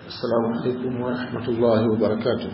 السلام عليكم ورحمة الله وبركاته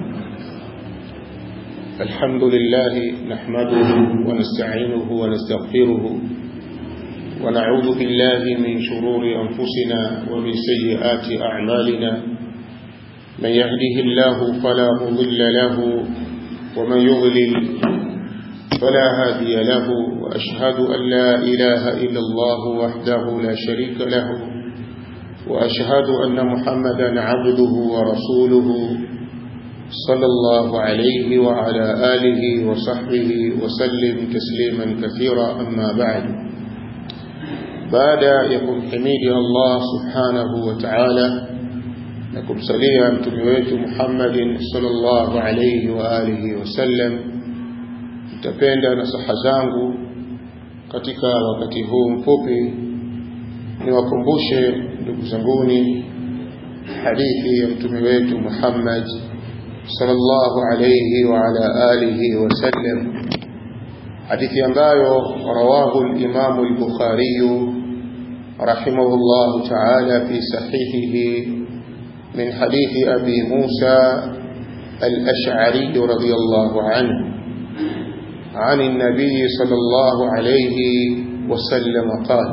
الحمد لله نحمده ونستعينه ونستغفره ونعوذ بالله من شرور أنفسنا ومن سيئات أعمالنا من يهده الله فلا مضل له ومن يضلل فلا هادي له وأشهد أن لا إله إلا الله وحده لا شريك له وأشهد أن محمدا عبده ورسوله صلى الله عليه وعلى آله وصحبه وسلم تسليما كثيرا أما بعد بعد يكون حميد الله سبحانه وتعالى نكم سليا متمويت محمد صلى الله عليه وآله وسلم nitapenda nasaha zangu katika wakati huu mfupi niwakumbushe ndugu zanguni hadithi ya mtume wetu Muhammad sallallahu alayhi wa ala alihi wasallam hadithi ambayo rawahu al-Imam al-Bukhari rahimahullah ta'ala fi sahihihi min hadithi Abi Musa al-Ash'ari radiyallahu anhu عن النبي صلى الله عليه وسلم قال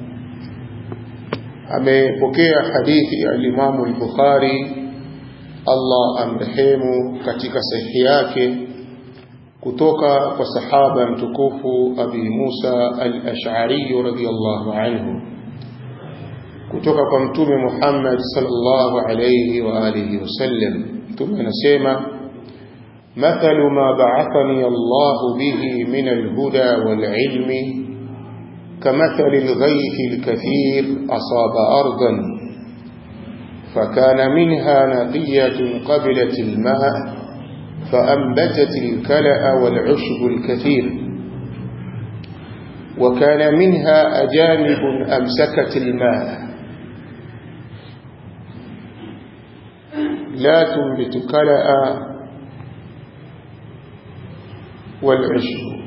amepokea hadithi ya Imam al-Bukhari Allah amrehemu katika sahihi yake kutoka kwa sahaba mtukufu Abi Musa al-Ash'ari radhiyallahu anhu kutoka kwa mtume Muhammad sallallahu alayhi wa alihi wasallam mtume anasema مثل ما بعثني الله به من الهدى والعلم كمثل الغيث الكثير أصاب أرضا فكان منها نقية قبلت الماء فأنبتت الكلأ والعشب الكثير وكان منها أجانب أمسكت الماء لا تنبت كلأ والعشب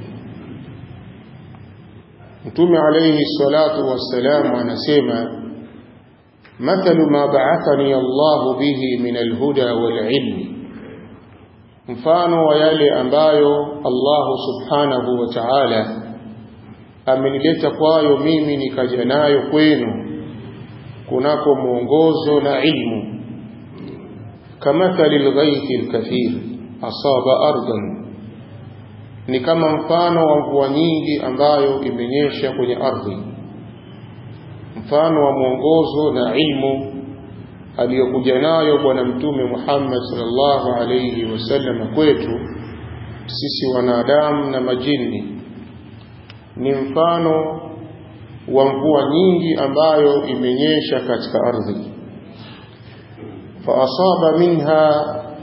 Mtume alayhi salatu wassalam anasema mathalu ma ba'athani Allah bihi min alhuda walilmi, mfano wa yale ambayo Allah subhanahu wa ta'ala amenileta kwayo mimi nikaja nayo kwenu kunako mwongozo na ilmu, kamathali alghaythi alkathir asaba ardan ni kama mfano wa mvua nyingi ambayo imenyesha kwenye ardhi, mfano wa mwongozo na ilmu aliyokuja nayo Bwana Mtume Muhammad sallallahu alayhi wasallam kwetu sisi wanadamu na majini, ni mfano wa mvua nyingi ambayo imenyesha katika ardhi, fa asaba minha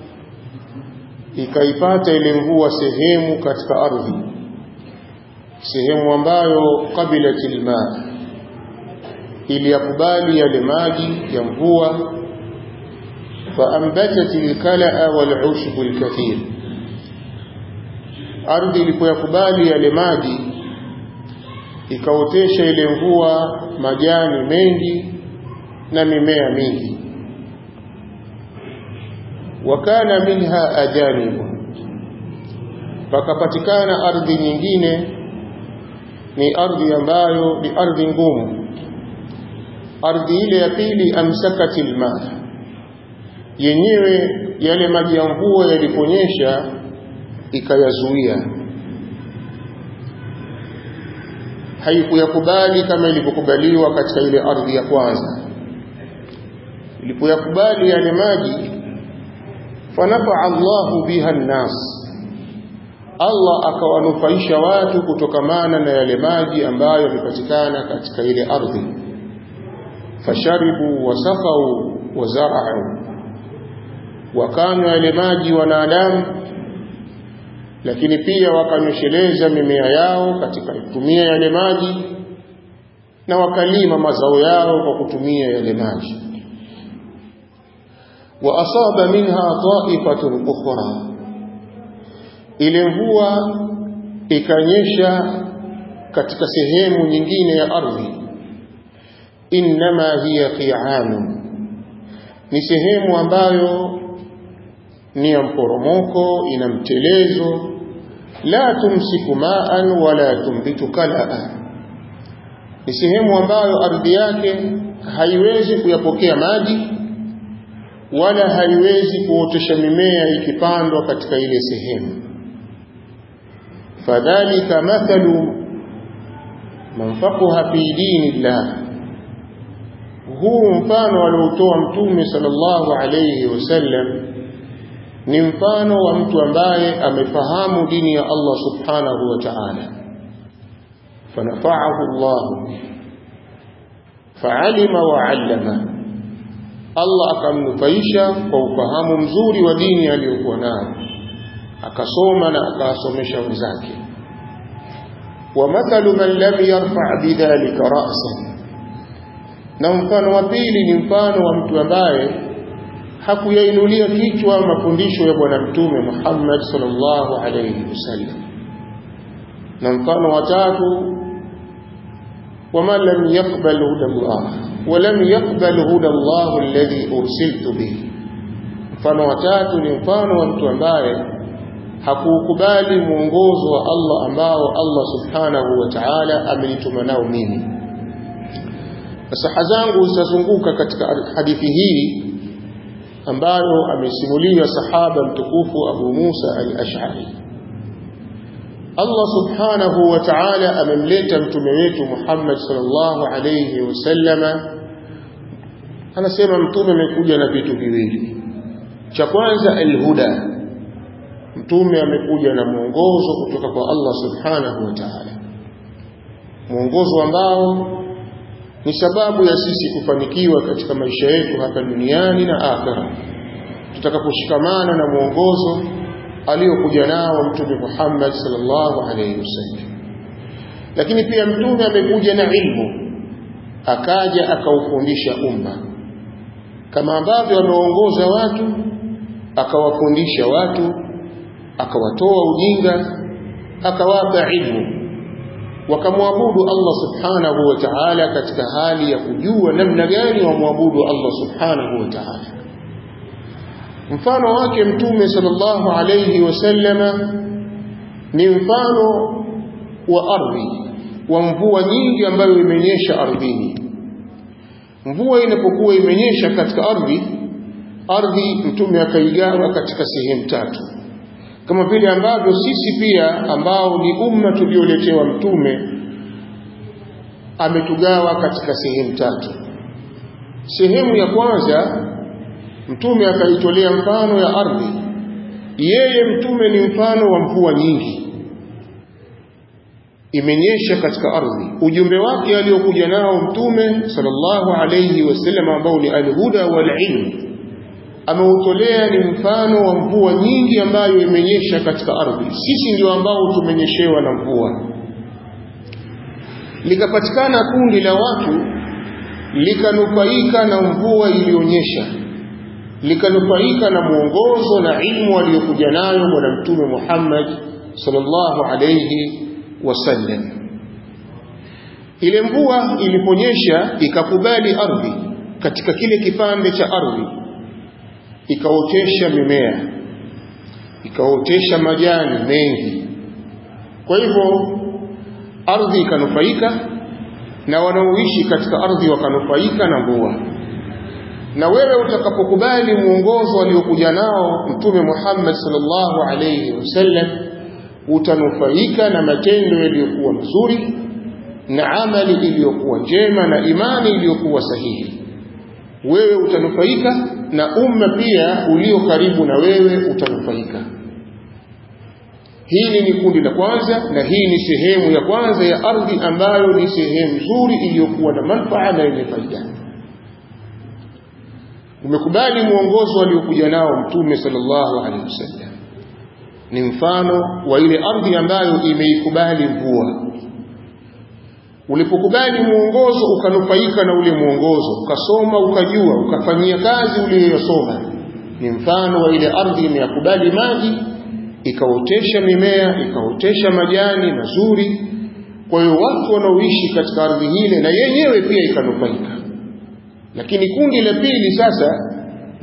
ikaipata ile mvua sehemu katika ardhi sehemu ambayo qabilatil ma iliyakubali yale maji ya mvua faambatat alkalaa walushbu alkathir ardhi ilipoyakubali yale maji ikaotesha ile mvua majani mengi na mimea mingi wakana minha ajanibu, pakapatikana ardhi nyingine, ni ardhi ambayo ni ardhi ngumu. Ardhi ile ya pili, amsakati lma, yenyewe yale maji ya mvua yaliponyesha ikayazuia, haikuyakubali kama ilivyokubaliwa katika ile ardhi ya kwanza. Ilipoyakubali yale maji fanafaa Allahu biha nnas, Allah akawanufaisha watu kutokamana na yale maji ambayo yamepatikana katika ile ardhi. Fasharibu wasakau wazarau, wakanywa yale maji wanadamu, lakini pia wakanyosheleza mimea yao katika kutumia yale maji, na wakalima mazao yao kwa kutumia yale maji وأصاب منها طائفة أخرى ile mvua ikanyesha katika sehemu nyingine ya ardhi innama hiya qi'anun ni sehemu ambayo ni ya mporomoko ina mtelezo la tumsiku ma'an wala tumbitu kalaa ni sehemu ambayo ardhi yake haiwezi kuyapokea maji wala haiwezi kuotesha mimea ikipandwa katika ile sehemu fadhalika mathalu man faqaha fi dinillah huu mfano aliotoa mtume sallallahu alayhi wasallam ni mfano wa mtu ambaye amefahamu dini ya Allah subhanahu wa ta'ala fanafa'ahu Allah fa'alima wa 'allama Allah akamnufaisha kwa ufahamu mzuri wa dini aliyokuwa nayo akasoma na akawasomesha wenzake wa mathalu man lam yarfa' bidhalika ra'san na mfano wa pili ni mfano wa mtu ambaye hakuyainulia kichwa mafundisho ya bwana mtume Muhammad sallallahu alayhi wasallam na mfano wa tatu ومن لم يقبل هدى الله ولم يقبل هدى الله الذي أرسلت به mfano wa tatu ni mfano wa mtu ambaye hakukubali mwongozo wa Allah ambao Allah subhanahu wa ta'ala amenituma nao mimi nasaha zangu zitazunguka katika hadithi hii ambayo amesimulia sahaba mtukufu Abu Musa al-Ash'ari Allah subhanahu wa ta'ala amemleta mtume wetu Muhammad sallallahu alayhi wasallama anasema mtume amekuja na vitu viwili cha kwanza alhuda mtume amekuja na mwongozo kutoka kwa Allah subhanahu wa ta'ala mwongozo ambao ni sababu ya sisi kufanikiwa katika maisha yetu hapa duniani na akhera tutakaposhikamana na mwongozo aliyokuja nao mtume Muhammad sallallahu alayhi wasallam lakini pia mtume amekuja na ilmu akaja akaufundisha umma kama ambavyo ameongoza watu akawafundisha watu akawatoa ujinga akawapa ilmu wakamwabudu Allah subhanahu wa ta'ala katika hali ya kujua namna gani wamwabudu Allah subhanahu wa ta'ala mfano wake mtume sallallahu alayhi wasallama ni mfano wa ardhi wa mvua nyingi ambayo imenyesha ardhini mvua inapokuwa imenyesha katika ardhi ardhi mtume akaigawa katika sehemu tatu kama vile ambavyo sisi pia ambao ni umma tulioletewa mtume ametugawa katika sehemu tatu sehemu ya kwanza mtume akaitolea mfano ya ardhi yeye mtume ni mfano wa mvua nyingi imenyesha katika ardhi ujumbe wake aliokuja nao mtume sallallahu alayhi wasallam ambao ni alhuda wal ilm ameutolea ni mfano wa mvua nyingi ambayo imenyesha katika ardhi sisi ndio ambao tumenyeshewa na mvua likapatikana kundi la watu likanufaika na mvua iliyonyesha likanufaika na mwongozo na ilmu aliyokuja nayo bwana mtume Muhammad sallallahu alayhi wasallam ile mvua iliponyesha ikakubali ardhi katika kile kipande cha ardhi ikaotesha mimea ikaotesha majani mengi kwa hivyo ardhi ikanufaika na wanaoishi katika ardhi wakanufaika na mvua na wewe utakapokubali mwongozo aliokuja nao mtume Muhammad sallallahu alayhi wasallam utanufaika na matendo yaliyokuwa mazuri na amali iliyokuwa njema na imani iliyokuwa sahihi wewe utanufaika na umma pia ulio karibu na wewe utanufaika hili ni kundi la kwanza na hii ni sehemu ya kwanza ya ardhi ambayo ni sehemu nzuri iliyokuwa na manufaa na yenye faida umekubali mwongozo aliokuja nao mtume sallallahu alaihi wasallam ni mfano wa ile ardhi ambayo imeikubali mvua ulipokubali mwongozo ukanufaika na ule mwongozo ukasoma ukajua ukafanyia kazi uliyosoma ni mfano wa ile ardhi imeyakubali maji ikaotesha mimea ikaotesha majani mazuri kwa hiyo watu wanaoishi katika ardhi hile na yenyewe pia ikanufaika lakini kundi la pili sasa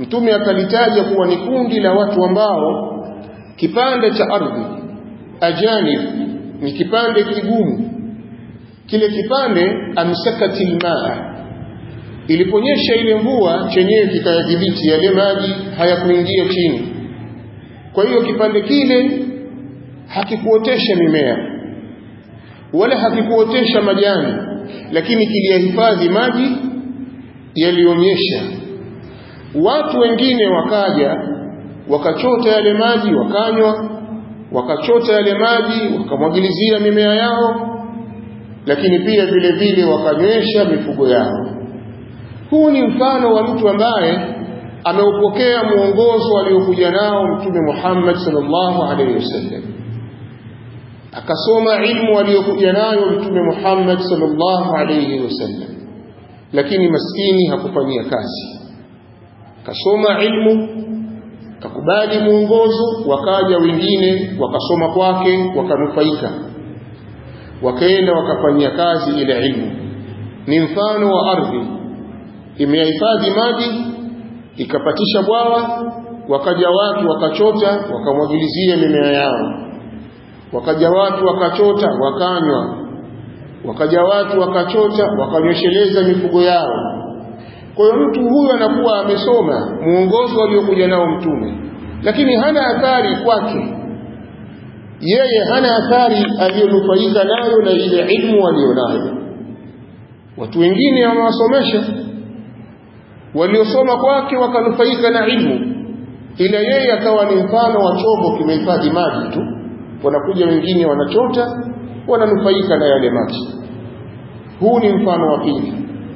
mtume akalitaja kuwa ni kundi la watu ambao kipande cha ardhi ajanib ni kipande kigumu kile kipande amsakati lmaa iliponyesha ile mvua chenyewe kikayadhibiti yale maji hayakuingia chini kwa hiyo kipande kile hakikuotesha mimea wala hakikuotesha majani lakini kiliyahifadhi maji yalionyesha watu wengine wakaja wakachota yale maji wakanywa wakachota yale maji wakamwagilizia mimea yao lakini pia vile vile wakanywesha mifugo yao huu ni mfano wa mtu ambaye ameupokea mwongozo aliokuja nao mtume Muhammad sallallahu alaihi wasallam akasoma ilmu aliyokuja nayo mtume Muhammad sallallahu alaihi wasallam lakini maskini hakufanyia kazi kasoma ilmu kakubali mwongozo wakaja wengine wakasoma kwake wakanufaika wakaenda wakafanyia kazi ile ilmu ni mfano wa ardhi imehifadhi maji ikapatisha bwawa wakaja watu wakachota wakamwagilizia mimea yao wakaja watu wakachota wakanywa wakaja watu wakachota wakanywesheleza mifugo yao kwa hiyo mtu huyu anakuwa amesoma muongozo aliokuja nao mtume lakini hana athari kwake yeye hana athari aliyonufaika nayo na ile ilmu aliyonayo watu wengine wamewasomesha waliosoma kwake wakanufaika na ilmu ila yeye akawa ni mfano wa chombo kimehifadhi maji tu wanakuja wengine wanachota wananufaika na yale maji huu ni mfano wa pili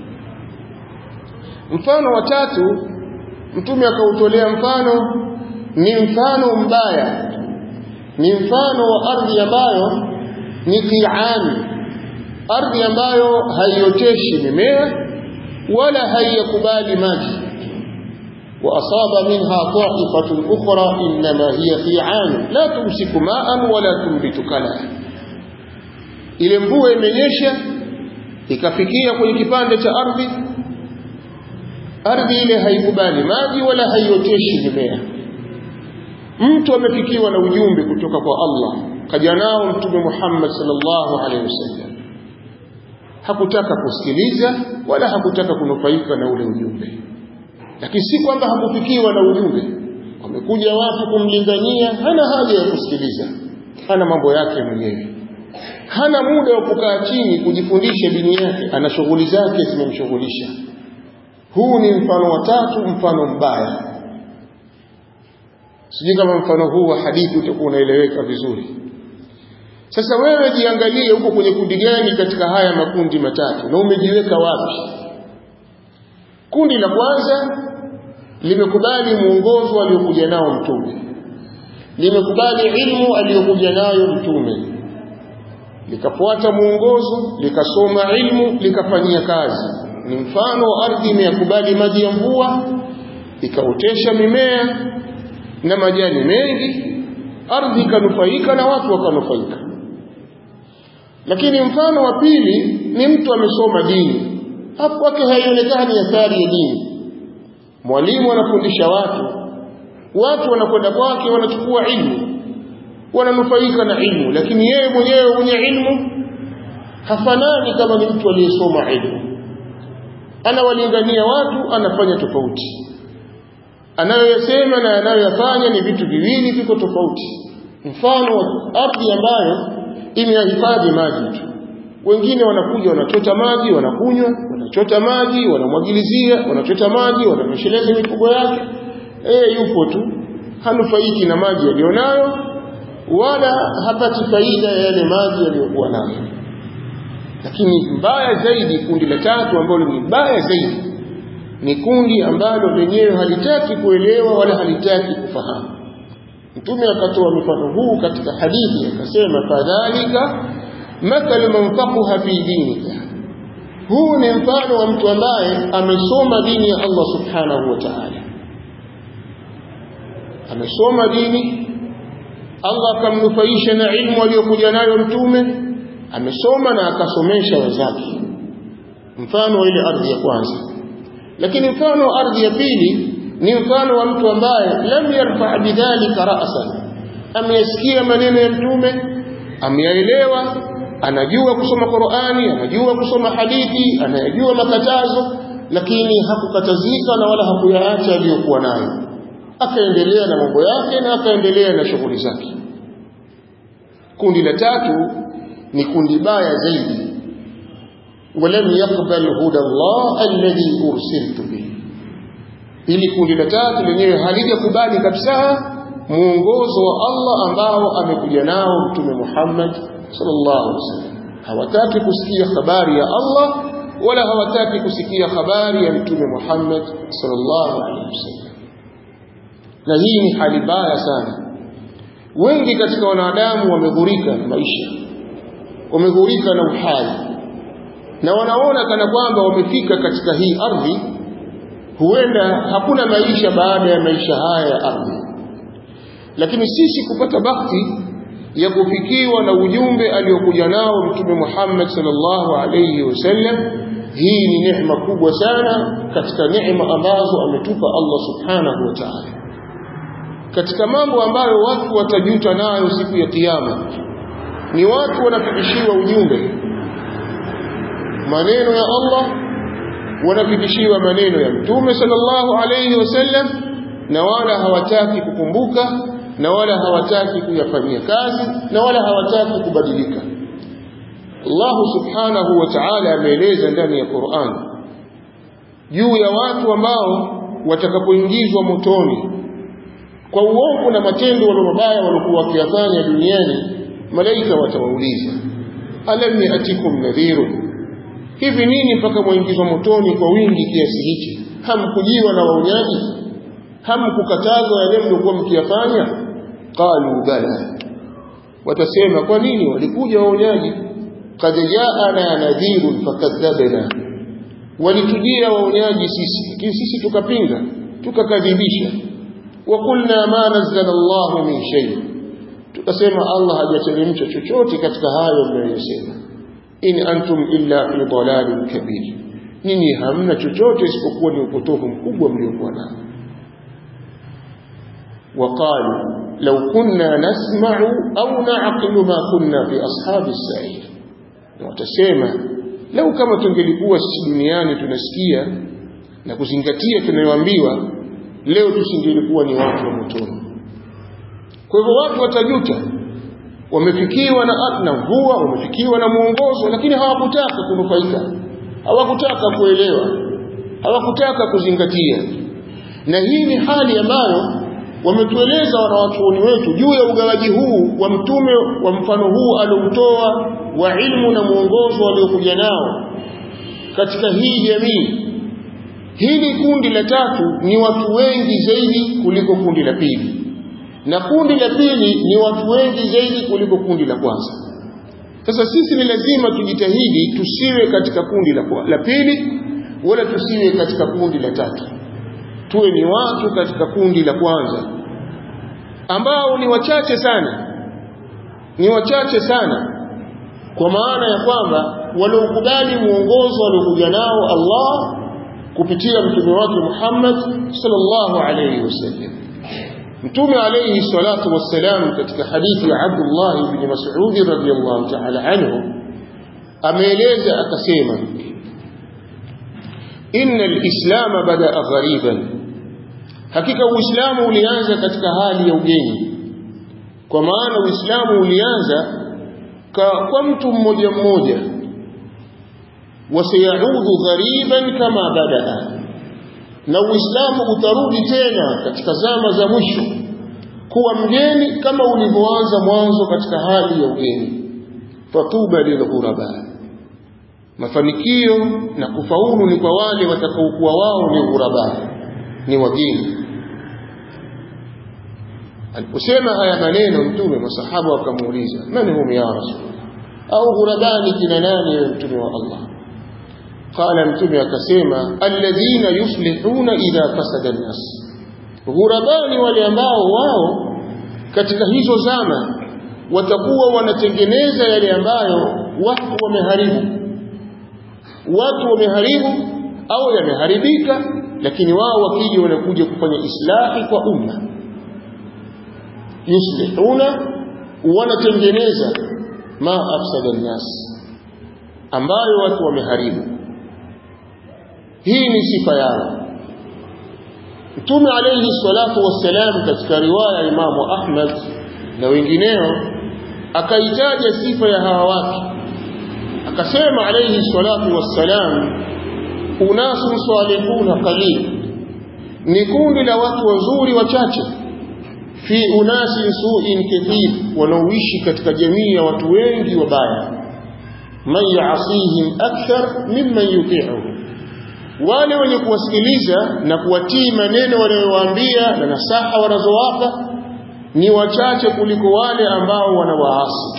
mfano wa tatu mtume akautolea mfano ni mfano mbaya ni mfano wa ardhi ambayo ni qiani ardhi ambayo haioteshi mimea wala haiyakubali maji وأصاب منها طائفة أخرى إنما هي قيعان لا تمسك ماء ولا تنبت كلا ile mvua imenyesha ikafikia kwenye kipande cha ardhi ardhi ile haikubali maji wala haioteshi mimea mtu amefikiwa na ujumbe kutoka kwa Allah kaja nao mtume Muhammad sallallahu alaihi wasallam hakutaka kusikiliza wala hakutaka kunufaika na ule ujumbe lakini si kwamba hakufikiwa na ujumbe wamekuja watu kumlingania hana haja ya kusikiliza hana mambo yake mwenyewe hana muda wa kukaa chini kujifundisha dini yake ana shughuli zake zimemshughulisha huu ni mfano wa tatu mfano mbaya sijui kama mfano huu wa hadithi utakuwa unaeleweka vizuri sasa wewe jiangalie huko kwenye kundi gani katika haya makundi matatu na umejiweka wapi kundi la kwanza limekubali mwongozo aliokuja nao mtume limekubali ilmu aliyokuja nayo mtume likafuata mwongozo likasoma ilmu likafanyia kazi ni mfano wa ardhi imeyakubali maji ya mvua ikaotesha mimea na majani mengi ardhi ikanufaika na watu wakanufaika lakini mfano wa pili ni mtu amesoma dini hapo kwake haionekani athari ya dini mwalimu anafundisha watu watu wanakwenda kwake wanachukua ilmu wananufaika na ilmu lakini yeye mwenyewe mwenye ilmu hafanani kama ni mtu aliyesoma ilmu anawalingania watu anafanya tofauti anayoyasema na anayoyafanya ni vitu viwili viko tofauti mfano wa ardhi ambayo imehifadhi maji tu wengine wanakuja wanachota maji wanakunywa wanachota maji wanamwagilizia wanachota maji wanamesheleza mifugo yake eh yupo tu hanufaiki na maji aliyonayo wala hapati faida ya yale maji aliyokuwa nayo lakini mbaya zaidi kundi la tatu ambalo ni mbaya zaidi ni kundi ambalo lenyewe halitaki kuelewa wala halitaki kufahamu mtume akatoa mfano huu katika hadithi akasema fadhalika mathalu man faqaha fi dinika huu ni mfano wa mtu ambaye amesoma dini ya Allah subhanahu wa ta'ala amesoma dini Allah akamnufaisha na ilmu aliyokuja nayo mtume amesoma na akasomesha wenzake mfano wa ile ardhi ya kwanza lakini mfano wa ardhi ya pili ni mfano wa mtu ambaye lam yarfa bidhalika ra'san ameyasikia maneno ya mtume ameyaelewa anajua kusoma Qur'ani anajua kusoma hadithi anayajua makatazo lakini hakukatazika na wala hakuyaacha aliyokuwa nayo akaendelea na mambo yake na akaendelea na shughuli zake kundi la tatu ni kundi baya zaidi ولم يقبل هدى الله الذي أرسلت به ili kundi la tatu lenyewe halijakubali kabisa muongozo wa Allah ambao amekuja nao mtume Muhammad sallallahu alaihi wasallam hawataki kusikia habari ya Allah wala hawataki kusikia habari ya mtume Muhammad sallallahu alaihi wasallam na hii ni hali mbaya sana wengi katika wanadamu wameghurika na maisha wameghurika na uhai na wanaona kana kwamba wamefika katika hii ardhi huenda hakuna maisha baada ya maisha haya ya ardhi lakini sisi kupata bahati ya kufikiwa na ujumbe aliokuja nao mtume Muhammad sallallahu alayhi wasallam hii ni neema kubwa sana katika neema ambazo ametupa Allah subhanahu wa ta'ala katika mambo ambayo watu watajuta nayo siku ya kiyama ni watu wanafikishiwa ujumbe maneno ya Allah wanafikishiwa maneno ya mtume sallallahu alayhi wasallam na wala hawataki kukumbuka na wala hawataki kuyafanyia kazi na wala hawataki kubadilika Allah subhanahu wa ta'ala ameeleza ndani ya Qur'an juu ya watu ambao watakapoingizwa motoni kwa uovu na matendo wale mabaya waliokuwa wakiyafanya duniani malaika watawauliza alam yatikum nadhirun hivi nini mpaka mwaingizwa motoni kwa wingi kiasi hichi hamkujiwa na waonyaji hamkukatazwa yale mliokuwa mkiyafanya qalu bala watasema kwa nini walikuja waonyaji qad jaana nadhirun fakadhabna walitujia waonyaji sisi lakini sisi tukapinga tukakadhibisha wa qulna ma nazzala Allah min shay tukasema Allah hajateremsha chochote katika hayo mnayosema in antum illa fi dalalin kabir nyinyi hamna chochote isipokuwa ni upotofu mkubwa mliokuwa nao وقالوا لو كنا نسمع أو نعقل ما كنا في أصحاب السعير وتسمى لو كما tungelikuwa sisi duniani tunasikia na kuzingatia tunayoambiwa leo tusingelikuwa ni watu wa motoni kwa hivyo watu watajuta wamefikiwa na na mvua wamefikiwa na mwongozo lakini hawakutaka kunufaika hawakutaka kuelewa hawakutaka kuzingatia na hii ni hali ambayo wametueleza wanawachuoni wetu juu ya ugawaji huu wa mtume wa mfano huu alioutoa wa ilmu na mwongozo waliokuja nao katika hii jamii hili kundi la tatu ni watu wengi zaidi kuliko kundi la pili na kundi la pili ni watu wengi zaidi kuliko kundi la kwanza sasa sisi ni lazima tujitahidi tusiwe katika kundi la, la pili wala tusiwe katika kundi la tatu tuwe ni watu katika kundi la kwanza ambao ni wachache sana ni wachache sana kwa maana ya kwamba waliokubali muongozo waliokuja nao Allah kupitia mtume wake Muhammad sallallahu alayhi wasallam mtume alayhi salatu wassalam katika hadithi ya Abdullah ibn Mas'ud radhiyallahu ta'ala anhu ameeleza akasema inna al-islam bada'a ghariban hakika uislamu ulianza katika hali ya ugeni kwa maana uislamu ulianza kwa, kwa mtu mmoja mmoja wasayaudu ghariban kama badaa na uislamu utarudi tena katika zama za mwisho kuwa mgeni kama ulivyoanza mwanzo katika hali ya ugeni fatuba lilghuraba mafanikio na kufaulu ni kwa wale watakaokuwa wao ni ghuraba ni wageni aliposema haya maneno mtume masahaba wakamuuliza man hum ya rasulullah au ghurabani kina nani ya mtume wa Allah qala mtume akasema alladhina yuslihuna idha fasada an-nas ghurabani wale ambao wao katika hizo zama watakuwa wanatengeneza yale ambayo watu wameharibu watu wameharibu au yameharibika lakini wao wakija wanakuja kufanya islahi kwa umma yuslihuna wanatengeneza ma afsada nnas ambayo watu wameharibu hii ni sifa yao Mtume alayhi salatu wassalam katika riwaya ya Imamu Ahmad na wengineo akaitaja sifa ya hawa watu akasema alayhi salatu wassalam unasun salihuna qalil ni kundi la watu wazuri wachache fi unasin su'in kathir wanaoishi katika jamii ya watu wengi wabaya man ya'sihim akthar mimman yuti'uhu wale wenye kuwasikiliza na kuwatii maneno wanayowaambia na nasaha wanazowapa ni wachache kuliko wale ambao wanawaasi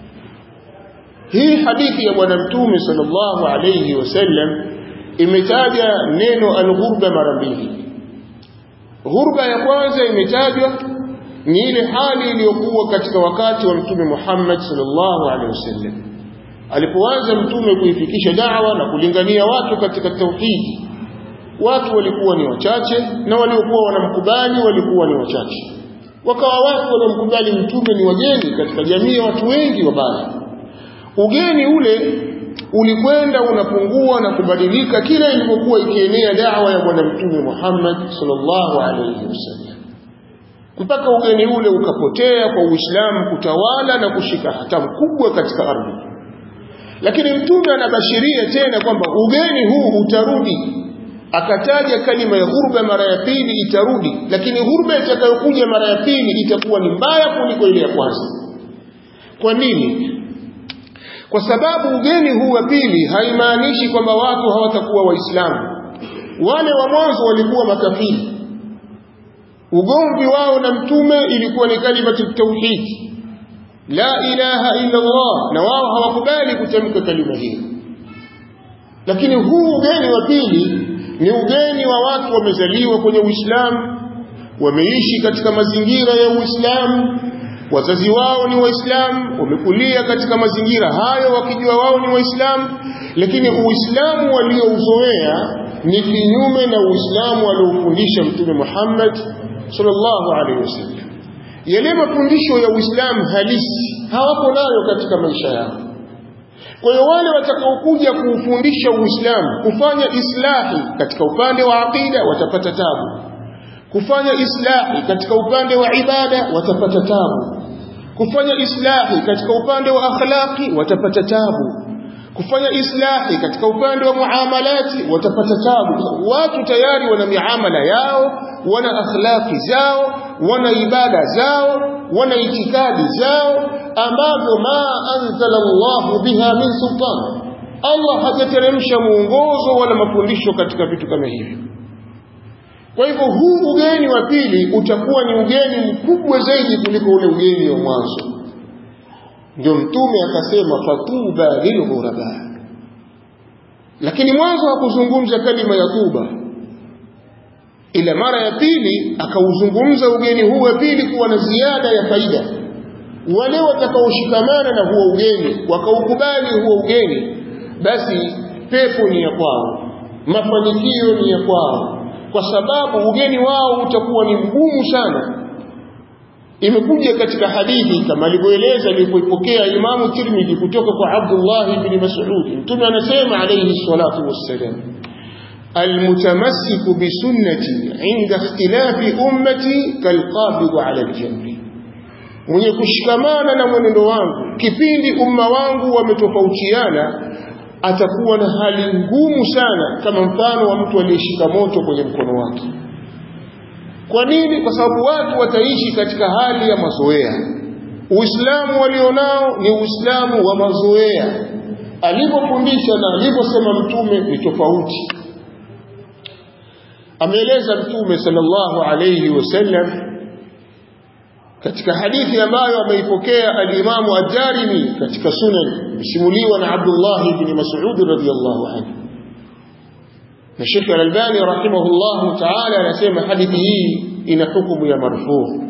hii hadithi ya bwana mtume sallallahu alayhi wasallam imetaja neno alghurba mara mbili ghurba ya kwanza imetajwa ni ile hali iliyokuwa katika wakati wa mtume Muhammad sallallahu alaihi wasallam alipoanza mtume kuifikisha da'wa na kulingania watu katika tauhidi watu walikuwa ni wachache na waliokuwa wanamkubali walikuwa ni wachache wakawa watu waliomkubali mtume ni wageni katika jamii ya watu wengi wabaya ugeni ule ulikwenda unapungua na kubadilika kila ilipokuwa ikienea da'wa ya bwana mtume Muhammad sallallahu alaihi wasallam mpaka ugeni ule ukapotea kwa Uislamu kutawala na kushika hatamu kubwa katika ardhi lakini mtume anabashiria tena kwamba ugeni huu utarudi akataja kalima ya ghurba mara ya pili itarudi lakini ghurba itakayokuja mara ya pili itakuwa ni mbaya kuliko ile ya kwanza kwa nini kwa sababu ugeni huu wa pili haimaanishi kwamba watu hawatakuwa waislamu wale wa mwanzo walikuwa makafiri ugomvi wao na mtume ilikuwa ni kalimatu tauhid la ilaha illa Allah na wao hawakubali kutamka kalima hiyo lakini huu ugeni wa pili ni ugeni wa watu wamezaliwa kwenye Uislamu wameishi katika mazingira ya Uislamu wazazi wao ni waislamu wamekulia katika mazingira hayo wakijua wao ni waislamu lakini uislamu waliouzoea ni kinyume na uislamu aliofundisha mtume Muhammad sallallahu alaihi wasallam yale mafundisho ya uislamu halisi hawapo nayo katika maisha yao kwa hiyo wale watakaokuja kuufundisha uislamu kufanya islahi katika upande wa aqida watapata tabu kufanya islahi katika upande wa ibada watapata tabu kufanya islahi katika upande wa akhlaqi watapata tabu kufanya islahi katika upande wa muamalati watapata tabu watu tayari wana miamala yao wana akhlaqi zao wana ibada zao wana itikadi zao ambazo ma anzala Allahu biha min sultan Allah hajateremsha muongozo wala mafundisho katika vitu kama hivyo kwa hivyo huu ugeni wa pili utakuwa ni ugeni mkubwa zaidi kuliko ule ugeni wa mwanzo ndio mtume akasema fatuba lilghuraba lakini mwanzo hakuzungumza kalima ya tuba ila mara ya pili akauzungumza ugeni huu wa pili kuwa na ziada ya faida wale watakaoshikamana na huo ugeni wakaukubali huo ugeni basi pepo ni ya kwao mafanikio ni ya kwao kwa sababu ugeni wao utakuwa ni mgumu sana imekuja katika hadithi kama alivyoeleza alipoipokea Imamu Tirmidhi kutoka kwa Abdullah ibn Mas'ud mtume anasema alayhi salatu wassalam المتمسك بسنتي عند اختلاف أمتي كالقابض على الجمر mwenye kushikamana na mwenendo wangu kipindi umma wangu wametofautiana atakuwa na hali ngumu sana kama mfano wa mtu aliyeshika moto kwenye mkono wake kwa nini kwa sababu watu wataishi katika hali ya mazoea uislamu walionao ni uislamu wa mazoea alivyofundisha na alivyosema mtume ni tofauti ameeleza mtume sallallahu alayhi wasallam katika hadithi ambayo ameipokea al-Imamu ad-Darimi katika sunan msimuliwa na Abdullah ibn Mas'ud radhiyallahu anhu na Sheikh Al-Albani rahimahullah ta'ala anasema hadithi hii ina hukumu ya marfu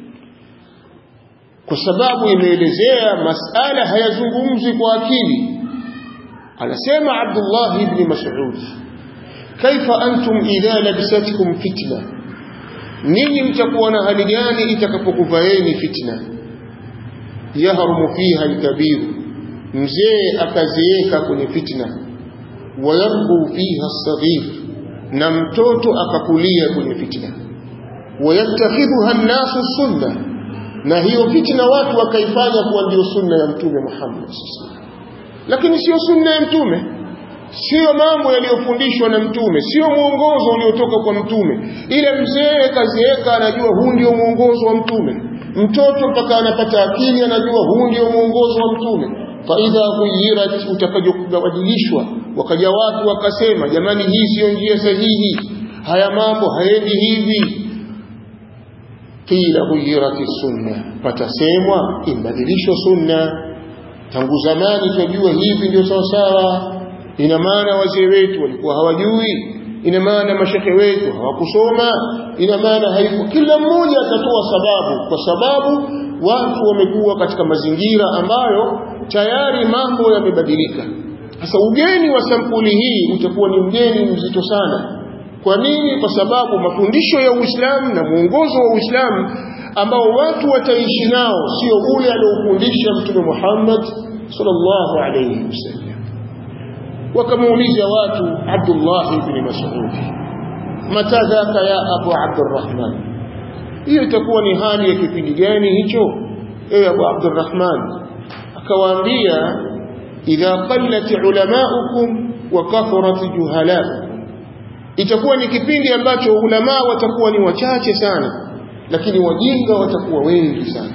kwa sababu imeelezea masala hayazungumzi kwa akili anasema Abdullah ibn Mas'ud kaifa antum idha labisatkum fitna ninyi mtakuwa na hali gani itakapokuvaeni fitna yahrumu fiha alkabir mzee akazeeka kwenye fitna wayarbu fiha alsaghir na mtoto akakulia kwenye fitna wayattakhidhuha an-nasu sunna na hiyo fitna watu wakaifanya kuwa ndio sunna ya mtume Muhammad lakini sio sunna ya mtume sio mambo yaliyofundishwa na mtume sio mwongozo uliotoka kwa mtume ile mzee kazieka anajua huu ndio mwongozo wa mtume mtoto mpaka anapata akili anajua huu ndio mwongozo wa mtume faidha ghuyirat utakajobadilishwa wakaja watu wakasema jamani hii siyo njia sahihi haya mambo haendi hivi qila ghuyirat sunna patasemwa imbadilishwa sunna tangu zamani tunajua hivi ndio sawa sawa ina maana wazee wetu walikuwa hawajui ina maana mashekhe wetu hawakusoma ina maana haipo kila mmoja atatoa sababu kwa sababu watu wamekuwa katika mazingira ambayo tayari mambo yamebadilika sasa ugeni wa sampuli hii utakuwa ni mgeni mzito sana kwa nini kwa sababu mafundisho ya Uislamu na mwongozo wa Uislamu ambao watu wataishi nao sio ule aliofundisha mtume Muhammad sallallahu alayhi wasallam wakamuuliza watu Abdullah ibn Mas'ud matadhaka ya Abu Abdurrahman hiyo itakuwa ni hali ya kipindi gani hicho ewe Abu Abdurrahman akawaambia idha qallat ulamaukum wa kathurat juhalaukum itakuwa ni kipindi ambacho ulama watakuwa ni wachache sana lakini wajinga watakuwa wengi sana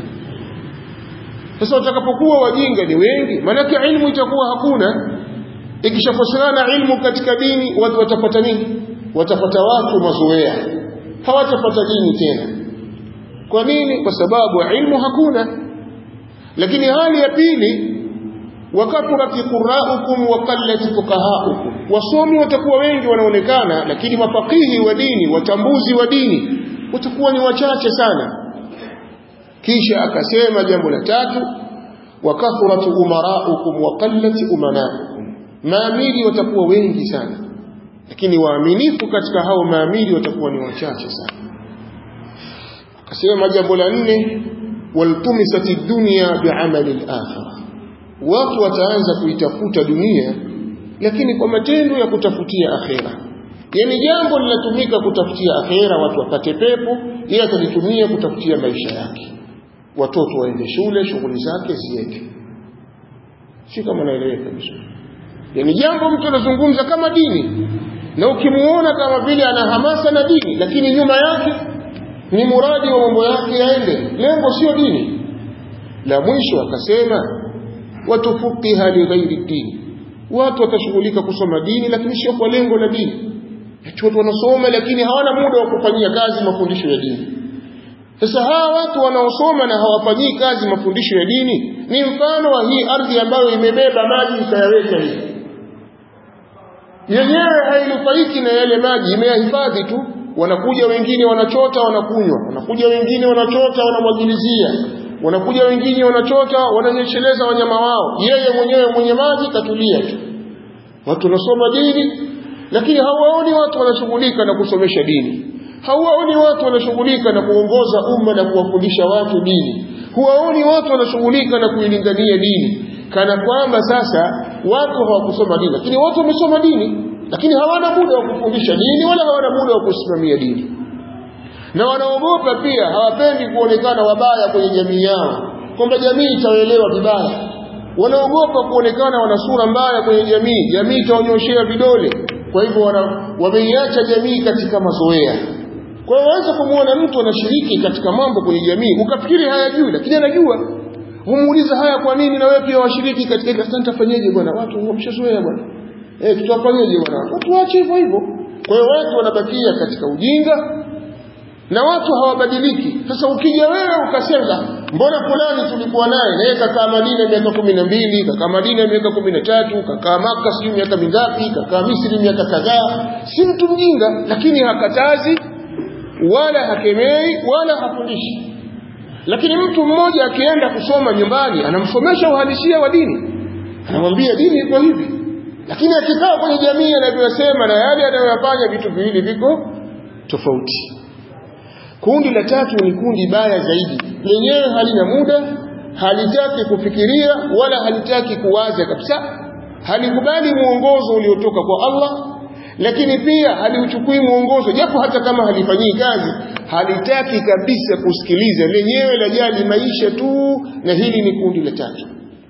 sasa watakapokuwa wajinga ni wengi maanake ilmu itakuwa hakuna ikishakosekana ilmu katika dini watu watapata nini watapata watu mazoea hawatapata dini tena kwa nini kwa sababu ilmu hakuna lakini hali ya pili wakathurati quraukum wa qallati fuqahaukum wasomi watakuwa wengi wanaonekana lakini mafakihi wa dini watambuzi wa dini watakuwa ni wachache sana kisha akasema jambo la tatu wakathurati umaraukum wa qallati umanaukum maamiri watakuwa wengi sana lakini waaminifu katika hao maamiri watakuwa ni wachache sana akasema jambo la nne waltumisati dunya biamali al-akhirah watu wataanza kuitafuta dunia lakini kwa matendo ya kutafutia akhera yani jambo linatumika kutafutia akhera watu wapate pepo yeye atalitumia kutafutia maisha yake watoto waende shule shughuli zake ziende si kama naeleweka vizuri yani jambo mtu anazungumza kama dini na ukimuona kama vile ana hamasa na dini lakini nyuma yake ni muradi wa mambo yake yaende lengo sio dini la mwisho akasema watufuqiha lighairi dini watu watashughulika kusoma dini lakini sio kwa lengo la dini watu wanasoma lakini hawana muda wa kufanyia kazi mafundisho ya dini sasa hawa watu wanaosoma na hawafanyii kazi mafundisho ya dini ni mfano wa hii ardhi ambayo imebeba maji ikayaweka hivi yenyewe hainufaiki na yale maji imeyahifadhi tu wanakuja wengine wanachota wanakunywa wanakuja wengine wanachota wanamwagilizia wanakuja wengine wanachota wananyesheleza wanyama wao yeye mwenyewe mwenye maji katulia tu watu wanasoma dini lakini hawaoni watu wanashughulika na kusomesha dini hawaoni watu wanashughulika na kuongoza umma na kuwafundisha watu dini huwaoni watu wanashughulika na kuilingania dini kana kwamba sasa watu hawakusoma dini lakini watu wamesoma dini lakini hawana muda wa kufundisha dini wala hawana muda wa kusimamia dini na wanaogopa pia hawapendi kuonekana wabaya kwenye jamii yao kwamba jamii itaelewa vibaya wanaogopa kuonekana wana sura mbaya kwenye jamii jamii itaonyoshea vidole kwa hivyo wameiacha jamii katika mazoea kwa hiyo waweza kumwona mtu anashiriki katika mambo kwenye jamii ukafikiri hayajui lakini anajua humuuliza haya kwa nini na wewe pia washiriki katika ile sasa nitafanyaje bwana watu wameshazoea bwana eh tutafanyaje bwana watu waache hivyo hivyo kwa hiyo watu wanabakia katika ujinga na watu hawabadiliki sasa ukija wewe ukasema mbona fulani tulikuwa naye naye kakaa Madina miaka kumi na mbili kakaa Madina miaka kumi na tatu kakaa Maka sijui miaka mingapi kakaa Misri miaka kadhaa si mtu mjinga lakini hakatazi wala hakemei wala hafundishi lakini mtu mmoja akienda kusoma nyumbani anamsomesha uhalisia wa dini anamwambia dini iko hivi lakini akikaa kwenye jamii anavyosema na yale anayoyafanya vitu viwili viko tofauti kundi la tatu ni kundi baya zaidi lenyewe halina muda halitaki kufikiria wala halitaki kuwaza kabisa halikubali muongozo uliotoka kwa Allah lakini pia haliuchukui muongozo japo hata kama halifanyii kazi halitaki kabisa kusikiliza lenyewe lajali maisha tu na hili ni kundi la tatu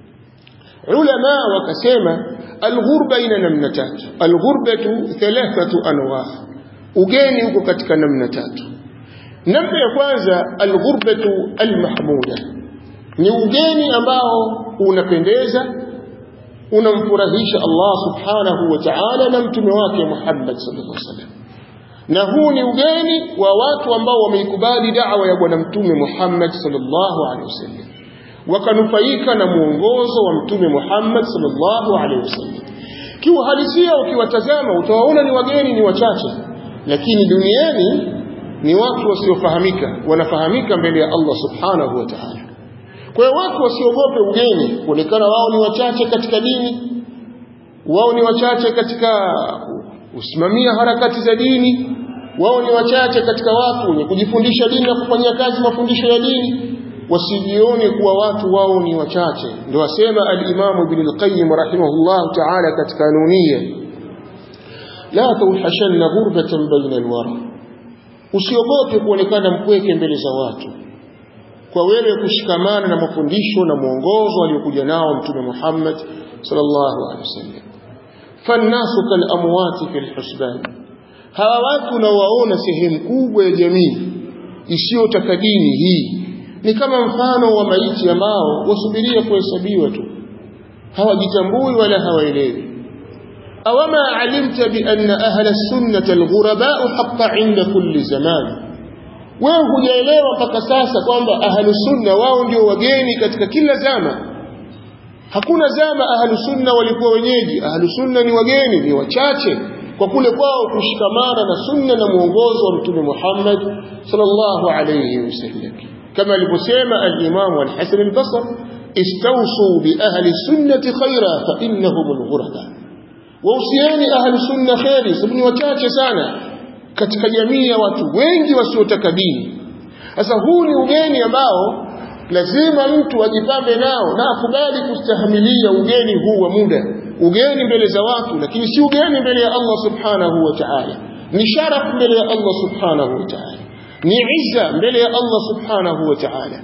ulama wakasema alghurba ina namna tatu alghurbatu thalathatu anwa ugeni huko katika namna tatu namna ya kwanza alghurbatu almahmuda ni ugeni ambao unapendeza unamfurahisha Allah subhanahu wa ta'ala na mtume wake Muhammad sallallahu alaihi wasallam na huu ni ugeni wa watu ambao wameikubali da'wa ya bwana mtume Muhammad sallallahu alaihi wasallam wakanufaika na muongozo wa mtume Muhammad sallallahu alaihi wasallam kiuhalisia ukiwatazama utawaona ni wageni ni wachache lakini duniani ni watu wasiofahamika wanafahamika mbele ya Allah subhanahu wa ta'ala kwa hiyo watu wasiogope ugeni kuonekana wao ni wachache katika dini wao ni wachache katika usimamia harakati za dini wao ni wachache katika watu wenye kujifundisha dini na kufanyia kazi mafundisho ya dini wasijione kuwa watu wao ni wachache ndio asema al-Imam Ibn al-Qayyim rahimahullah ta'ala katika nunia la tawhashanna ghurbatan baina al-wara usiogope kuonekana mpweke mbele za watu kwa wewe kushikamana na mafundisho na mwongozo aliokuja nao mtume Muhammad sallallahu alaihi wasallam fannasu kal amwati fil husban hawa watu nawaona sehemu kubwa ya jamii isiyotaka dini hii ni kama mfano wa maiti ambao wasubiria kuhesabiwa tu hawajitambui wala hawaelewi awama alimta bi anna ahla sunnah alghuraba haqqa inda kulli zaman wewe hujaelewa mpaka sasa kwamba ahlu sunna wao ndio wageni katika kila zama hakuna zama ahlu sunna walikuwa wenyeji ahlu sunna ni wageni ni wachache kwa kule kwao kushikamana na sunna na mwongozo wa mtume Muhammad sallallahu alayhi wasallam kama alivyosema al-Imam al-Hasan al-Basri istawsu bi ahli sunnati khaira fa innahum al-ghuraba wausieni ahli sunna khairi sababu ni wachache sana katika jamii ya watu wengi wasiotaka dini sasa huu ni ugeni ambao lazima mtu ajipambe nao na akubali kustahimilia ugeni huu wa muda ugeni mbele za watu lakini si ugeni mbele ya Allah subhanahu wa ta'ala ni sharaf mbele ya Allah subhanahu wa ta'ala ni izza mbele ya Allah subhanahu wa ta'ala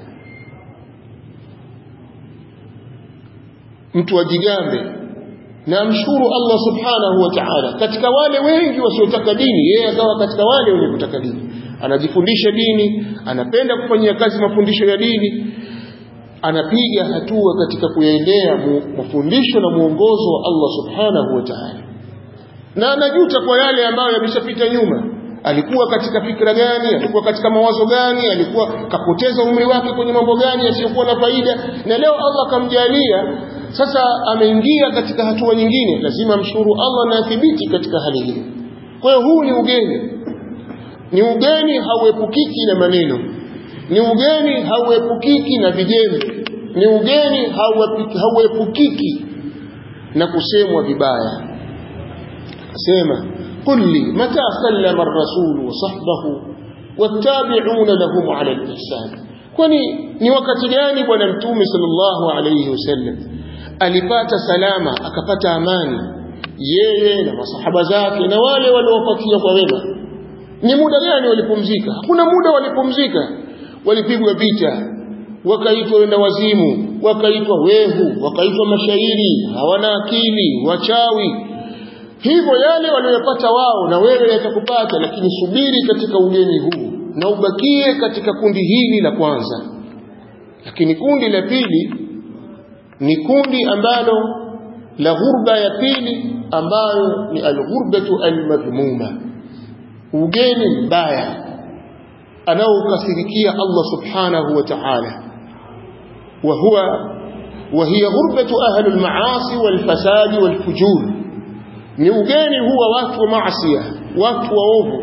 mtu ajigambe na amshukuru Allah subhanahu wa ta'ala katika wale wengi wasiotaka dini yeye akawa katika wale wenye kutaka dini anajifundisha dini anapenda kufanyia kazi mafundisho ya dini anapiga hatua katika kuyaendea mafundisho na mwongozo wa Allah subhanahu wa ta'ala na anajuta kwa yale ambayo yameshapita nyuma alikuwa katika fikra gani alikuwa katika mawazo gani alikuwa kapoteza umri wake kwenye mambo gani yasiyokuwa na faida na leo Allah kamjalia sasa ameingia katika hatua nyingine lazima mshukuru Allah na athibiti katika hali hiyo kwa hiyo huu ni ugeni ni ugeni hauepukiki na maneno ni ugeni hauepukiki na vijembe ni ugeni hauepukiki na kusemwa vibaya sema قل لي متى سلم الرسول وصحبه والتابعون لهم على الإحسان kwani ni wakati gani bwana mtume sallallahu alayhi wasallam alipata salama akapata amani yeye na masahaba zake na wale waliofuatia kwa wema ni muda gani walipumzika hakuna muda walipumzika walipigwa vita wakaitwa wenda wazimu wakaitwa wehu wakaitwa mashairi hawana akili wachawi hivyo yale waliyopata wao na wewe yatakupata lakini subiri katika ugeni huu na ubakie katika kundi hili la kwanza lakini kundi la pili ni kundi ambalo la ghurba ya pili ambayo ni alghurbatu almadhmuma ugeni mbaya anaokasirikia Allah subhanahu wa ta'ala wa huwa وهي غربة أهل المعاصي والفساد والفجور ni ugeni huwa watu wa maasiya watu waovu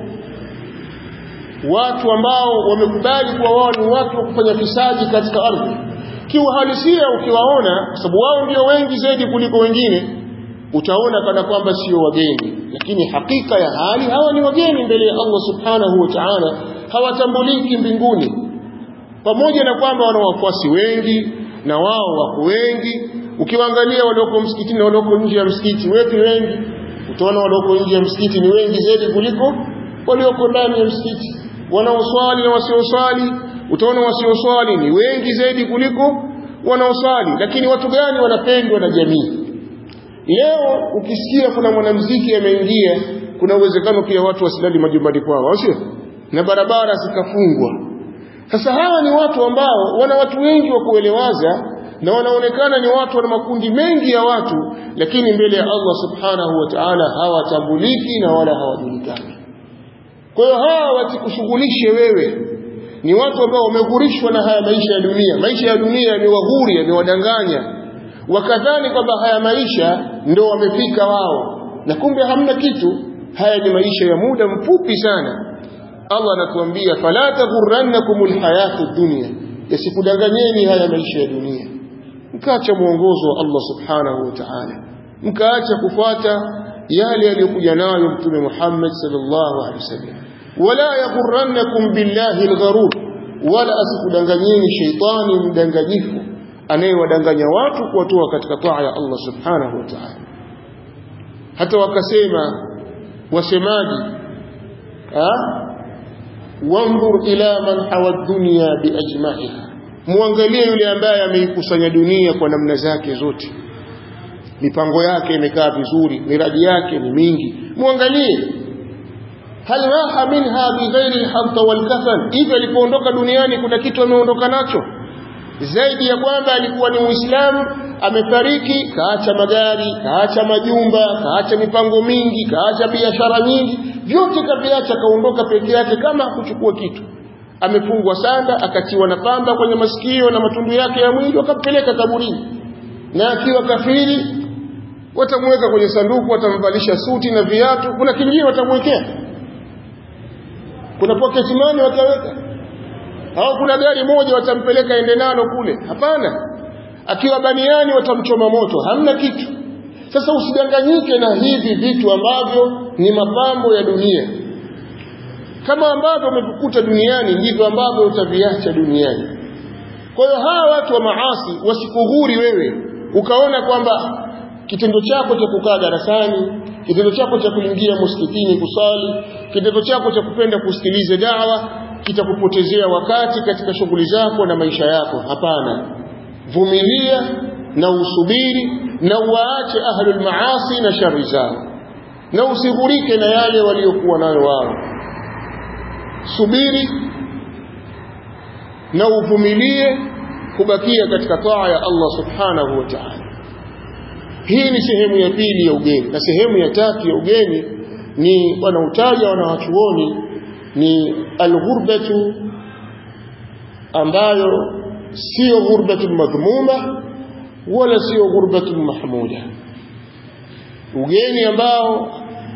watu ambao wamekubali kuwa wao ni watu wa kufanya fisadi katika ardhi kiuhalisia ukiwaona kwa sababu wao ndio wengi zaidi kuliko wengine utaona kana kwamba sio wageni lakini hakika ya hali hawa ni wageni mbele ya Allah subhanahu wa ta'ala hawatambuliki mbinguni pamoja na kwamba wana wafuasi wengi na wao wako wengi ukiwaangalia walioko msikitini na walioko nje ya msikiti wepi wengi utaona walioko nje ya msikiti ni wengi zaidi kuliko walioko ndani ya msikiti wanaoswali na wasioswali utaona wasioswali ni wengi zaidi kuliko wanaoswali lakini watu gani wanapendwa na jamii leo ukisikia kuna mwanamuziki ameingia kuna uwezekano pia watu wasilali majumbani kwao au sio na barabara zikafungwa sasa hawa ni watu ambao wana watu wengi wa kuelewaza na wanaonekana ni watu wana makundi mengi ya watu lakini mbele ya Allah subhanahu wa ta'ala hawatambuliki na wala hawajulikani kwa hiyo hawa wasikushughulishe wewe ni watu ambao wameghurishwa na haya maisha ya dunia maisha ya dunia yamewaghuri yamewadanganya wakadhani kwamba haya maisha ndo wamefika wao na kumbe hamna kitu haya ni maisha ya muda mfupi sana Allah anatuambia fala taghurrannakumul hayatu dunya yasikudanganyeni haya maisha ya dunia mkaacha mwongozo wa Allah subhanahu wa ta'ala mkaacha kufuata yale aliyokuja nayo mtume Muhammad sallallahu alaihi wasallam wala yaghurrannakum billahi algharur wala asikudanganyeni sheitani mdanganyifu anayewadanganya watu kuwatoa katika taa ya Allah subhanahu wa ta'ala hata wakasema wasemaji wanzur ila man hawa dunya biajma'iha muangalie yule ambaye ameikusanya dunia kwa namna zake zote mipango yake imekaa vizuri miradi yake ni mingi muangalie hal raha minha bighairi alhamta walkafan hivi alipoondoka duniani kuna kitu ameondoka nacho zaidi ya kwamba alikuwa ni muislamu amefariki kaacha magari kaacha majumba kaacha mipango mingi kaacha biashara nyingi vyote kaviacha kaondoka peke yake kama hakuchukua kitu amefungwa sanda akatiwa na pamba kwenye masikio na matundu yake ya mwili wakampeleka kaburini na akiwa kafiri watamweka kwenye sanduku watamvalisha suti na viatu kuna kingine watamwekea kuna pocket money wataweka au kuna gari moja watampeleka ende nalo kule hapana akiwa baniani watamchoma moto hamna kitu sasa usidanganyike na hivi vitu ambavyo ni mapambo ya dunia kama ambavyo umekukuta duniani ndivyo ambavyo utaviacha duniani kwa hiyo hawa watu wa maasi wasikughuri wewe ukaona kwamba kitendo chako cha kukaa darasani kitendo chako cha kuingia msikitini kusali kitendo chako cha kupenda kusikiliza dawa kitakupotezea wakati katika shughuli zako na maisha yako hapana vumilia na usubiri na uwaache ahlul maasi na shari zao na usighurike na yale waliokuwa nayo wao subiri na uvumilie kubakia katika taa ya Allah subhanahu wa ta'ala hii ni sehemu ya pili ya ugeni na sehemu ya tatu ya ugeni ni wanautaja wanawachuoni ni alghurbatu ambayo sio ghurbatu madhmuma wala sio ghurbatu mahmuda ugeni ambao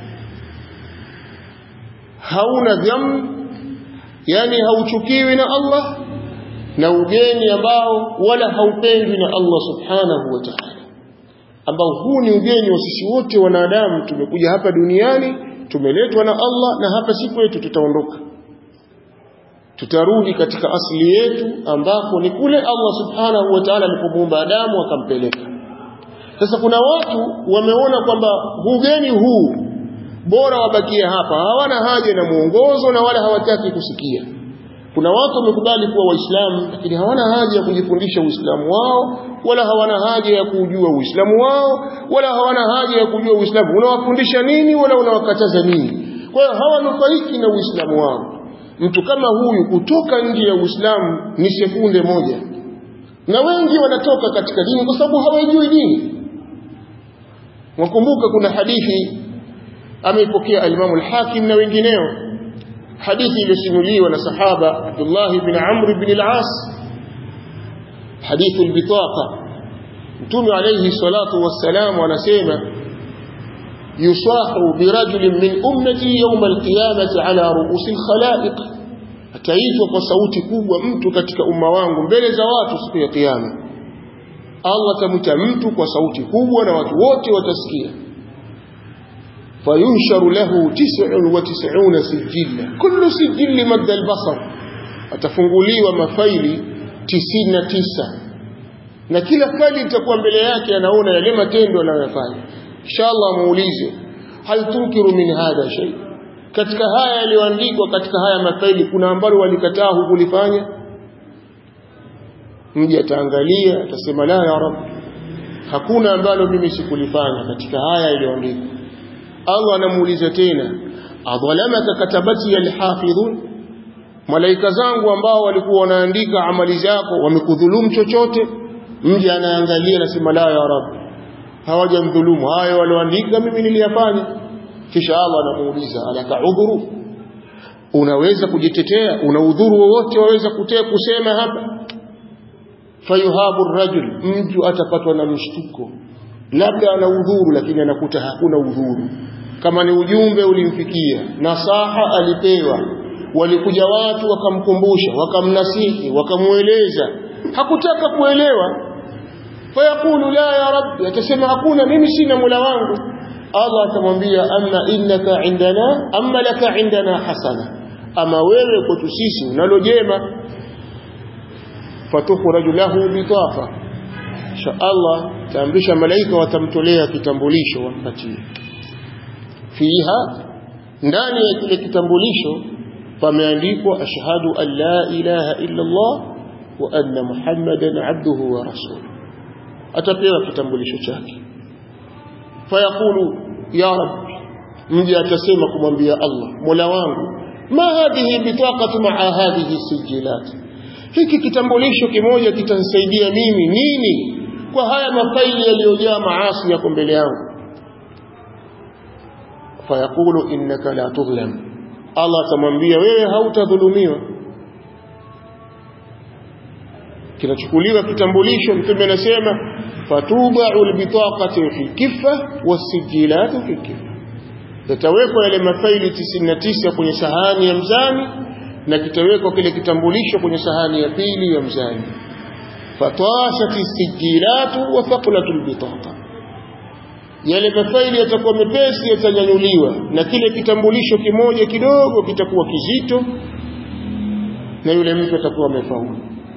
hauna dham yani hauchukiwi na Allah na ugeni ambao wala haupendwi na Allah subhanahu wa ta'ala ambao huu ni ugeni wa sisi wote wanadamu tumekuja hapa duniani tumeletwa na Allah na hapa si kwetu tutaondoka tutarudi katika asili yetu ambako ni kule Allah subhanahu wa ta'ala alipomuumba Adamu akampeleka sasa kuna watu wameona kwamba ugeni huu bora wabakie hapa hawana haja na muongozo na wala hawataki kusikia kuna watu wamekubali kuwa waislamu lakini hawana haja ya kujifundisha uislamu wao wala hawana haja ya kujua uislamu wao wala hawana haja ya kujua uislamu unawafundisha nini wala unawakataza nini kwa hiyo hawanufaiki na uislamu wao mtu kama huyu kutoka nje ya uislamu ni sekunde moja na wengi wanatoka katika dini kwa sababu hawajui dini wakumbuka kuna hadithi ameipokea alimamu al-Hakim na wengineo hadithi iliyosimuliwa na sahaba Abdullah ibn Amr ibn al-As hadithu al-bitaqa Mtume alayhi salatu wassalam anasema yusahu birajulin min ummati yawm al-qiyamati ala ru'usi al-khalaiq ataitwa kwa sauti kubwa mtu katika umma wangu mbele za watu siku ya kiyama Allah atamwita mtu kwa sauti kubwa na watu wote watasikia fayunsharu lahu 99 sijilla kullu sijilli madda albasar atafunguliwa mafaili 99 na kila faili litakuwa mbele yake anaona yale matendo anayoyafanya inshallah muulize hal tunkiru min hadha shay katika haya yaliyoandikwa katika haya mafaili kuna ambalo walikataa hukulifanya mji ataangalia atasema la ya rab hakuna ambalo mimi sikulifanya katika haya yaliyoandikwa Allah anamuuliza tena adhalamaka katabati alhafidhun malaika zangu ambao walikuwa wanaandika amali zako wamekudhulumu chochote mji anaangalia anasema la ya rab hawajamdhulumu hayo walioandika mimi niliyafanya kisha Allah anamuuliza alaka udhuru unaweza kujitetea una udhuru wowote waweza kutea kusema hapa fayuhabu rajul mtu atapatwa na mshtuko labda ana udhuru lakini anakuta hakuna udhuru kama ni ujumbe ulimfikia nasaha alipewa walikuja watu wakamkumbusha wakamnasihi wakamueleza hakutaka kuelewa fayaqulu la ya rabbi atasema hakuna mimi sina mula wangu Allah atamwambia amma innaka indana amma laka indana hasana ama wewe kwetu sisi unalo jema fatukhraju lahu bitaqa sha Allah taamrisha malaika watamtolea kitambulisho wampatie fiha ndani ya kile kitambulisho pameandikwa ashhadu an la ilaha illa Allah wa anna muhammadan abduhu wa rasuluhu atapewa kitambulisho chake fayaqulu ya rabbi mje atasema kumwambia Allah mola wangu ma hadhihi bitaqatu ma'a hadhihi sijilat hiki kitambulisho kimoja kitanisaidia mimi nini kwa haya mafaili yaliyojaa maasi yako mbele yangu fayaqulu innaka la tudhlam Allah atamwambia wewe hautadhulumiwa kinachukuliwa kitambulisho mtume anasema fatubau albitaqatu fi kiffa wasijilatu fi kiffa yatawekwa yale mafaili 99 kwenye sahani ya mzani na kitawekwa kile kitambulisho kwenye sahani ya pili ya mzani fatashat sijilatu wa thaqlatu albitaqa yale mafaili yatakuwa mepesi yatanyanyuliwa na kile kitambulisho kimoja kidogo kitakuwa kizito na yule mtu atakuwa amefaulu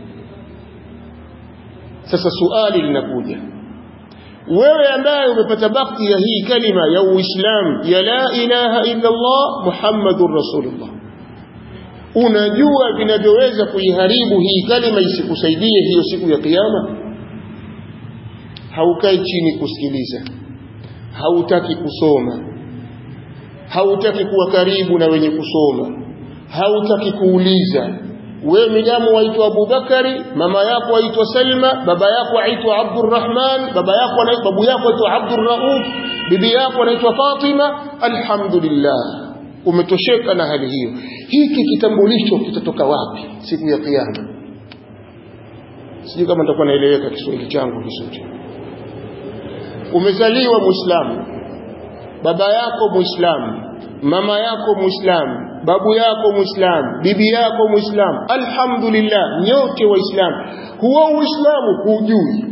sasa suali linakuja wewe ambaye umepata bakti ya hii kalima ya uislamu ya la ilaha illa Allah muhammadur rasulullah unajua vinavyoweza kuiharibu hii kalima isikusaidie hiyo siku ya kiyama haukai chini kusikiliza hautaki kusoma hautaki kuwa karibu na wenye kusoma hautaki kuuliza wewe midamu waitwa Abubakari mama yako waitwa Salma baba yako aitwa Abdurrahman baba yako anaitwa babu yako aitwa Abdurrauf bibi yako anaitwa Fatima alhamdulillah umetosheka na hali hiyo hiki kitambulisho kitatoka wapi siku ya kiyama sijui kama nitakuwa naeleweka Kiswahili changu vizuri umezaliwa muislamu baba yako muislamu mama yako muislamu babu yako muislamu bibi yako muislamu alhamdulillah nyote waislamu huo uislamu hujui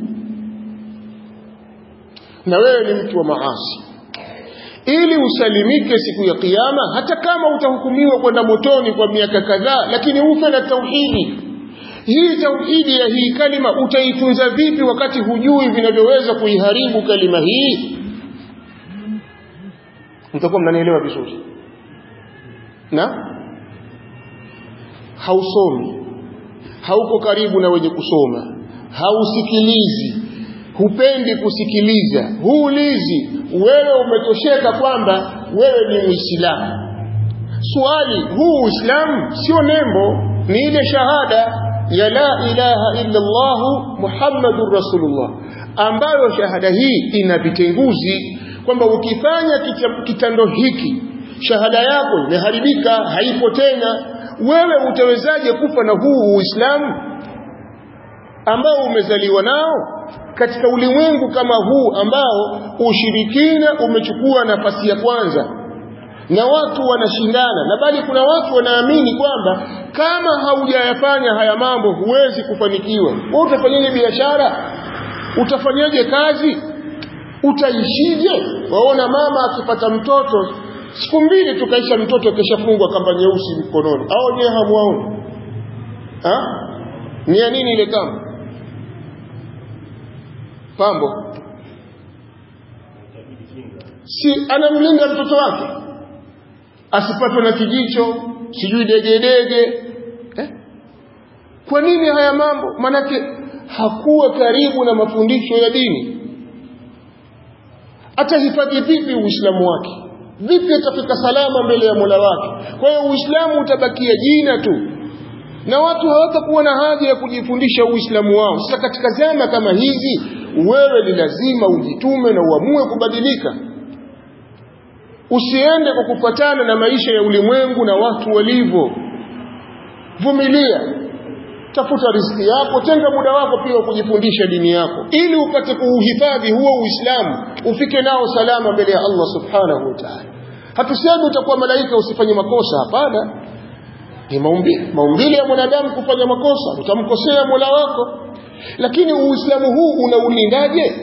na wewe ni mtu wa maasi ili usalimike siku ya kiyama hata kama utahukumiwa kwenda motoni kwa miaka kadhaa lakini ufe na tauhidi hii tauhidi ya hii kalima utaitunza vipi wakati hujui vinavyoweza kuiharibu kalima hii mtakuwa mnanielewa vizuri na hausomi hauko karibu na wenye kusoma hausikilizi hupendi kusikiliza huulizi wewe umetosheka kwamba wewe ni muislamu swali huu uislamu sio nembo ni ile shahada ya la ilaha illa Allah Muhammadur Rasulullah ambayo shahada hii ina vitenguzi kwamba ukifanya kitendo hiki shahada yako imeharibika haipo tena wewe utawezaje kufa na huu uislamu ambao umezaliwa nao katika ulimwengu kama huu ambao ushirikina umechukua nafasi ya kwanza na watu wanashindana na bali kuna watu wanaamini kwamba kama haujayafanya haya mambo huwezi kufanikiwa wewe utafanyaje biashara utafanyaje kazi utaishije waona mama akipata mtoto siku mbili tukaisha mtoto keshafungwa kamba nyeusi mkononi au nyewe hamwaoni ha? ni ya nini ile kamba pambo si anamlinda mtoto wake asipatwe na kijicho sijui degedege eh? kwa nini haya mambo manake hakuwa karibu na mafundisho ya dini atahifadhi vipi uislamu wake vipi atafika salama mbele ya mola wake kwa hiyo uislamu utabakia jina tu na watu hawatakuwa na haja ya kujifundisha uislamu wao sasa katika zama kama hizi wewe ni lazima ujitume na uamue kubadilika usiende kwa kufuatana na maisha ya ulimwengu na watu walivyo vumilia tafuta riziki yako tenga muda wako pia wa kujifundisha dini yako ili upate kuuhifadhi huo uislamu ufike nao salama mbele ya Allah subhanahu wa ta'ala hatusemi utakuwa malaika usifanye makosa hapana ni maumbile maumbile ya mwanadamu kufanya makosa utamkosea mola wako lakini uislamu huu unaulindaje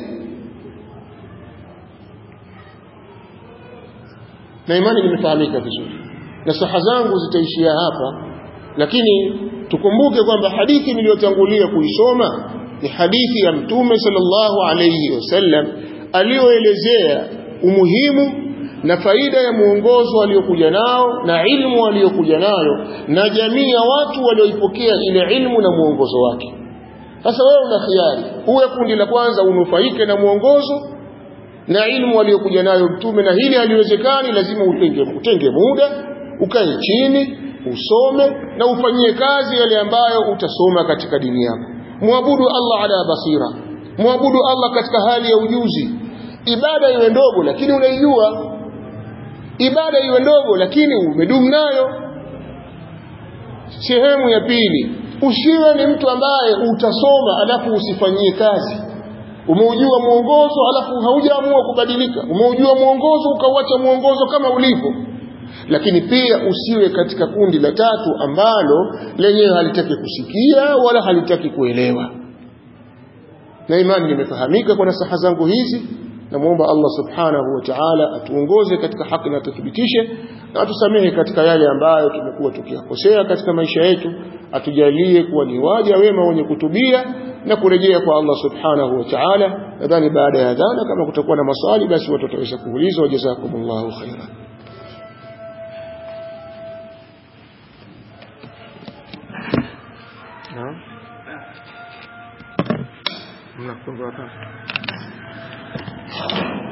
na imani limefahamika vizuri na saha zangu zitaishia hapa lakini tukumbuke kwamba hadithi niliyotangulia kuisoma ni hadithi ya mtume sallallahu alayhi wasallam aliyoelezea umuhimu na faida ya muongozo aliyokuja nao na ilmu aliyokuja nayo na jamii ya watu walioipokea ile ilmu na muongozo wake sasa wewe una khiari uwe kundi la kwanza unufaike na muongozo na ilmu aliyokuja nayo mtume na hili haliwezekani lazima utenge, utenge muda ukae chini usome na ufanyie kazi yale ambayo utasoma katika dini yako muabudu Allah ala basira muabudu Allah katika hali ya ujuzi ibada iwe ndogo lakini unaijua ibada iwe ndogo lakini umedumu nayo sehemu ya pili usiwe ni mtu ambaye utasoma alafu usifanyie kazi umeujua mwongozo alafu haujaamua kubadilika umeujua mwongozo ukauacha mwongozo kama ulivyo lakini pia usiwe katika kundi la tatu ambalo lenyewe halitaki kusikia wala halitaki kuelewa na imani limefahamika kwa nasaha zangu hizi namwomba Allah subhanahu wa ta'ala atuongoze katika haki na atuthibitishe na atusamehe katika yale ambayo tumekuwa tukiyakosea katika maisha yetu atujalie kuwa ni waja wema wenye kutubia na kurejea kwa Allah subhanahu wa ta'ala nadhani baada ya adhana kama kutakuwa na maswali basi watu wataweza kuuliza wajazakumullahu khairan Naam. Mnafunga watatu.